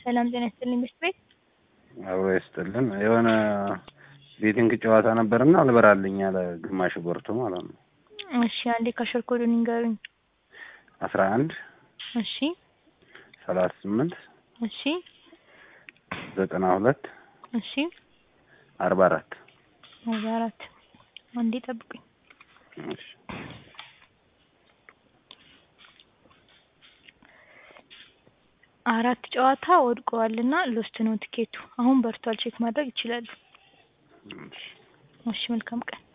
ሰላም ጤና ይስጥልኝ ምሽት ቤት አብሮ ይስጥልን። የሆነ ቤቲንግ ጨዋታ ነበርና አልበራልኝ ያለ ግማሽ ቦርቶ ማለት ነው። እሺ አንዴ ካሸር ኮዱን ይንገሩኝ። አስራ አንድ እሺ ሰላሳ ስምንት እሺ ዘጠና ሁለት እሺ አርባ አራት አርባ አራት አንዴ ጠብቁኝ። እሺ አራት ጨዋታ ወድቀዋልና ሎስት ነው ትኬቱ። አሁን በርቷል፣ ቼክ ማድረግ ይችላሉ። እሺ እሺ መልካም ቀን